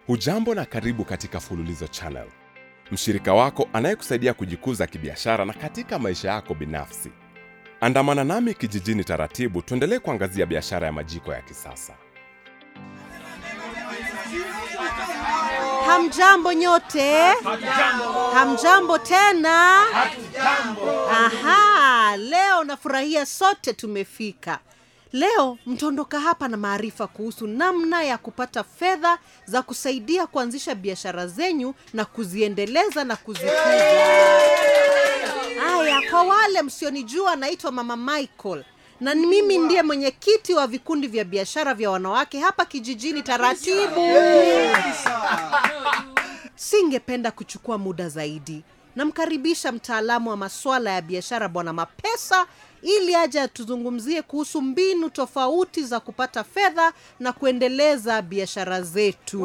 Hujambo na karibu katika Fululizo Channel, mshirika wako anayekusaidia kujikuza kibiashara na katika maisha yako binafsi. Andamana nami kijijini taratibu, tuendelee kuangazia biashara ya majiko ya kisasa. Hamjambo nyote. Hamjambo tena. Aha, leo nafurahia sote tumefika. Leo mtaondoka hapa na maarifa kuhusu namna ya kupata fedha za kusaidia kuanzisha biashara zenyu na kuziendeleza na kuzikuza. Haya, kwa wale msionijua, naitwa Mama Michael na ni mimi ndiye mwenyekiti wa vikundi vya biashara vya wanawake hapa kijijini Taratibu. Singependa kuchukua muda zaidi. Namkaribisha mtaalamu wa masuala ya biashara Bwana Mapesa ili aje atuzungumzie kuhusu mbinu tofauti za kupata fedha na kuendeleza biashara zetu.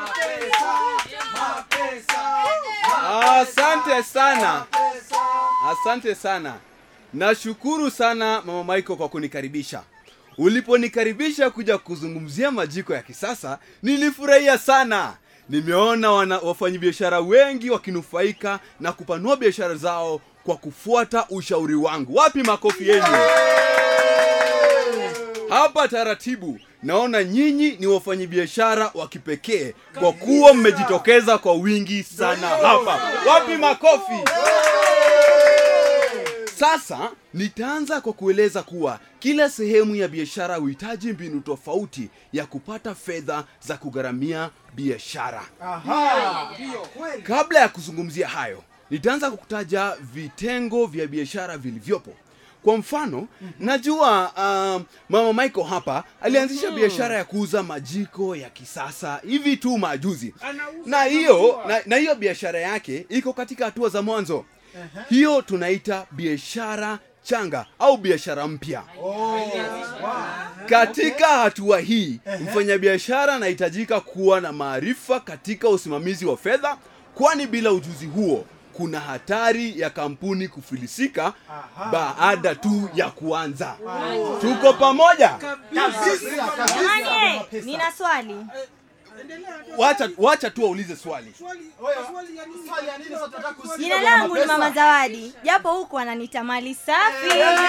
Asante sana, asante sana. Nashukuru sana Mama Michael kwa kunikaribisha. Uliponikaribisha kuja kuzungumzia majiko ya kisasa, nilifurahia sana. Nimeona wana wafanyabiashara wengi wakinufaika na kupanua biashara zao kwa kufuata ushauri wangu. Wapi makofi yenu? Hapa taratibu naona nyinyi ni wafanyabiashara wa kipekee kwa kuwa mmejitokeza kwa wingi sana hapa. Wapi makofi? Sasa nitaanza kwa kueleza kuwa kila sehemu ya biashara huhitaji mbinu tofauti ya kupata fedha za kugharamia biashara. Kabla ya kuzungumzia hayo, nitaanza kwa kutaja vitengo vya biashara vilivyopo. Kwa mfano, najua um, Mama Michael hapa alianzisha biashara ya kuuza majiko ya kisasa hivi tu majuzi, na hiyo na, na hiyo biashara yake iko katika hatua za mwanzo. Hiyo tunaita biashara changa au biashara mpya. Katika hatua hii, mfanyabiashara anahitajika kuwa na maarifa katika usimamizi wa fedha, kwani bila ujuzi huo kuna hatari ya kampuni kufilisika baada tu ya kuanza. Tuko pamoja? Jamani, nina swali. Wacha, wacha tu waulize swali. Jina langu ni Mama Zawadi, japo huku ananiita mali safi.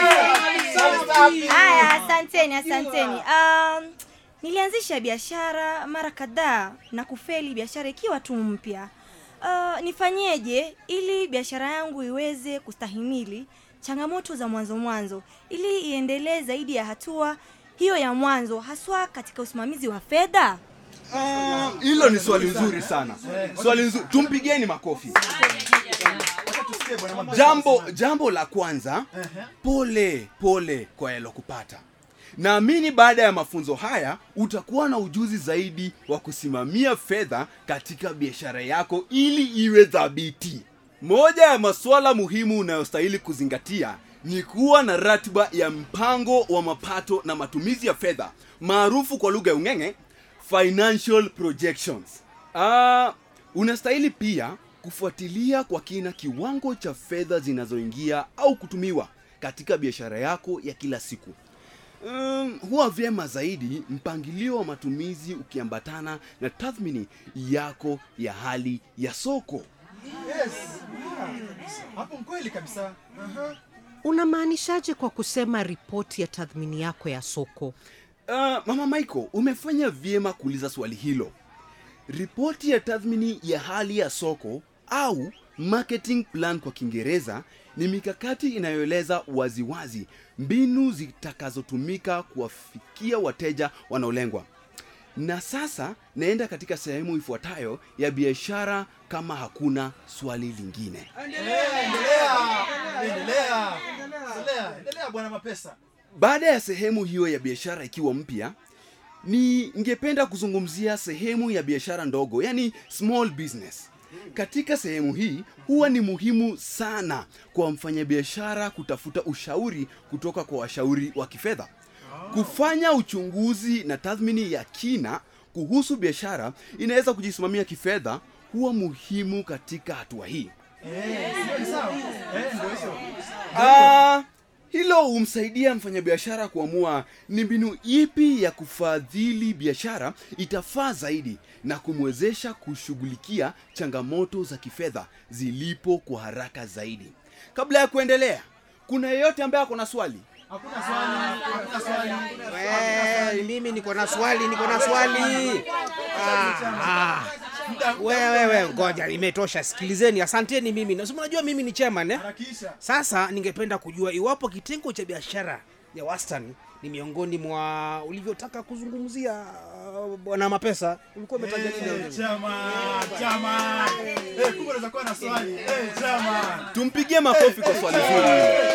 Haya, asanteni, asanteni. Um, nilianzisha biashara mara kadhaa na kufeli, biashara ikiwa tu mpya. Uh, nifanyeje ili biashara yangu iweze kustahimili changamoto za mwanzo mwanzo, ili iendelee zaidi ya hatua hiyo ya mwanzo, haswa katika usimamizi wa fedha? Ah, Hilo ni swali nzuri sana, swali nzuri. Tumpigeni makofi. Jambo jambo la kwanza, pole pole kwa yalokupata. Naamini baada ya mafunzo haya utakuwa na ujuzi zaidi wa kusimamia fedha katika biashara yako ili iwe thabiti. Moja ya masuala muhimu unayostahili kuzingatia ni kuwa na ratiba ya mpango wa mapato na matumizi ya fedha maarufu kwa lugha ya ung'eng'e financial projections. Ah, unastahili pia kufuatilia kwa kina kiwango cha fedha zinazoingia au kutumiwa katika biashara yako ya kila siku. Um, huwa vyema zaidi mpangilio wa matumizi ukiambatana na tathmini yako ya hali ya soko. hapo mkweli kabisa Aha. Unamaanishaje kwa kusema ripoti ya tathmini yako ya soko? Uh, Mama Michael, umefanya vyema kuuliza swali hilo. Ripoti ya tathmini ya hali ya soko au marketing plan kwa Kiingereza ni mikakati inayoeleza waziwazi mbinu zitakazotumika kuwafikia wateja wanaolengwa. Na sasa naenda katika sehemu ifuatayo ya biashara kama hakuna swali lingine. endelea endelea endelea endelea bwana mapesa Baada ya sehemu hiyo ya biashara ikiwa mpya, ni ningependa kuzungumzia sehemu ya biashara ndogo, yani small business. Katika sehemu hii huwa ni muhimu sana kwa mfanyabiashara kutafuta ushauri kutoka kwa washauri wa kifedha, kufanya uchunguzi na tathmini ya kina kuhusu biashara inaweza kujisimamia kifedha huwa muhimu katika hatua hii. Eh, sawa eh, ndio hizo Ah, hilo humsaidia mfanyabiashara kuamua ni mbinu ipi ya kufadhili biashara itafaa zaidi na kumwezesha kushughulikia changamoto za kifedha zilipo kwa haraka zaidi kabla ya kuendelea kuna yeyote ambaye ako na swali Hakuna swali, hakuna swali. Eh, mimi niko na swali, niko na swali. Ah, ah. Wewe wewe, ngoja, imetosha. Sikilizeni, asanteni. Mimi na si mnajua mimi ni chairman eh? Harakisha. Sasa ningependa kujua iwapo kitengo cha biashara ya wastani ni miongoni mwa ulivyotaka kuzungumzia uh, bwana Mapesa. Ulikuwa umetaja nini? Eh, chama, chama. Eh, kumbe unaweza kuwa na swali. Eh, chama. tumpigie makofi kwa swali zuri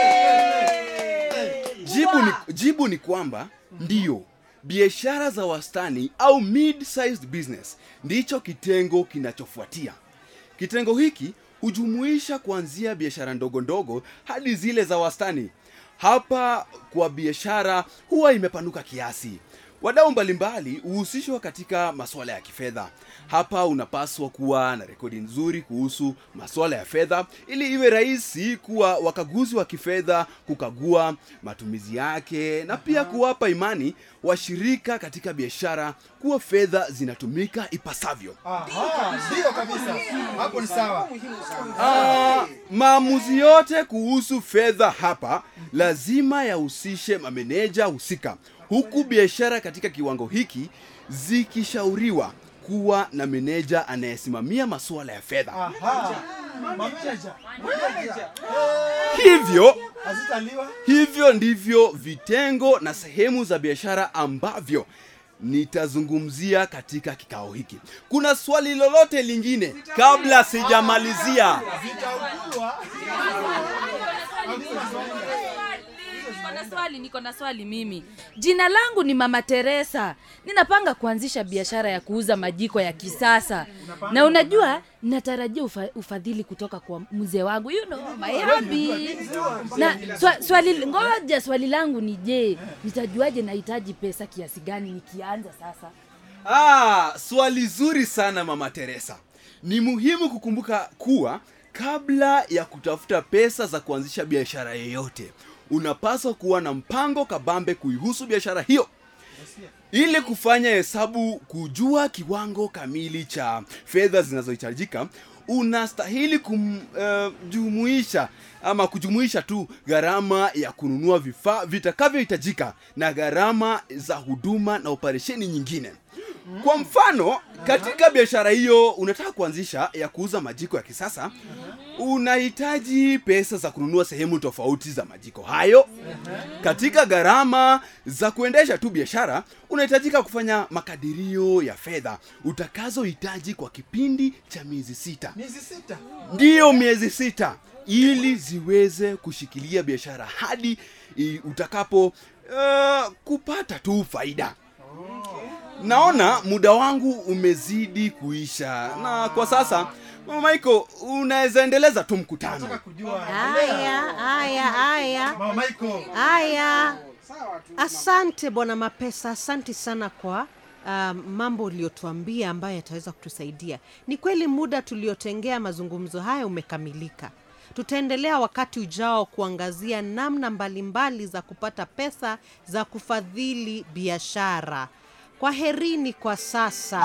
jibu ni, jibu ni kwamba ndiyo biashara za wastani au mid-sized business ndicho kitengo kinachofuatia kitengo hiki hujumuisha kuanzia biashara ndogo ndogo hadi zile za wastani hapa kwa biashara huwa imepanuka kiasi wadau mbalimbali huhusishwa katika masuala ya kifedha hapa unapaswa kuwa na rekodi nzuri kuhusu masuala ya fedha ili iwe rahisi kuwa wakaguzi wa kifedha kukagua matumizi yake na pia kuwapa imani washirika katika biashara kuwa fedha zinatumika ipasavyo Aha, ndio kabisa. Hapo ni sawa. Ah, maamuzi yote kuhusu fedha hapa lazima yahusishe mameneja husika huku biashara katika kiwango hiki zikishauriwa kuwa na meneja anayesimamia masuala ya fedha Aha. Mameneja. Mameneja. hivyo Hazitaliwa. hivyo ndivyo vitengo na sehemu za biashara ambavyo nitazungumzia katika kikao hiki kuna swali lolote lingine kabla sijamalizia Zitaugulwa. Niko na swali, niko na swali mimi. Jina langu ni Mama Teresa. Ninapanga kuanzisha biashara ya kuuza majiko ya kisasa. Na unajua natarajia ufa, ufadhili kutoka kwa mzee wangu. You know, my hubby. Na swa, swali ngoja swali langu ni je, nitajuaje nahitaji pesa kiasi gani nikianza sasa? Ah, swali zuri sana mama Teresa. Ni muhimu kukumbuka kuwa kabla ya kutafuta pesa za kuanzisha biashara yoyote, unapaswa kuwa na mpango kabambe kuihusu biashara hiyo ili kufanya hesabu kujua kiwango kamili cha fedha zinazohitajika unastahili kumjumuisha ama kujumuisha tu gharama ya kununua vifaa vitakavyohitajika na gharama za huduma na operesheni nyingine kwa mfano katika biashara hiyo unataka kuanzisha ya kuuza majiko ya kisasa unahitaji pesa za kununua sehemu tofauti za majiko hayo katika gharama za kuendesha tu biashara unahitajika kufanya makadirio ya fedha utakazohitaji kwa kipindi cha miezi sita Miezi sita. ndiyo miezi sita ili ziweze kushikilia biashara hadi i, utakapo uh, kupata tu faida naona muda wangu umezidi kuisha na kwa sasa mama Michael unaweza endeleza tu mkutano Nataka kujua. haya haya haya Mama Michael. haya asante bwana mapesa asante sana kwa um, mambo uliotuambia ambayo yataweza kutusaidia ni kweli muda tuliotengea mazungumzo haya umekamilika tutaendelea wakati ujao kuangazia namna mbalimbali za kupata pesa za kufadhili biashara kwa herini kwa sasa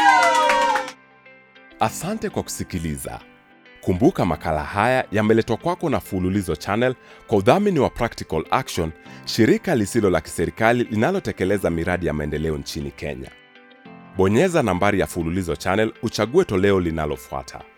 Asante kwa kusikiliza. Kumbuka makala haya yameletwa kwako na Fululizo Channel kwa udhamini wa Practical Action, shirika lisilo la kiserikali linalotekeleza miradi ya maendeleo nchini Kenya. Bonyeza nambari ya Fululizo Channel uchague toleo linalofuata.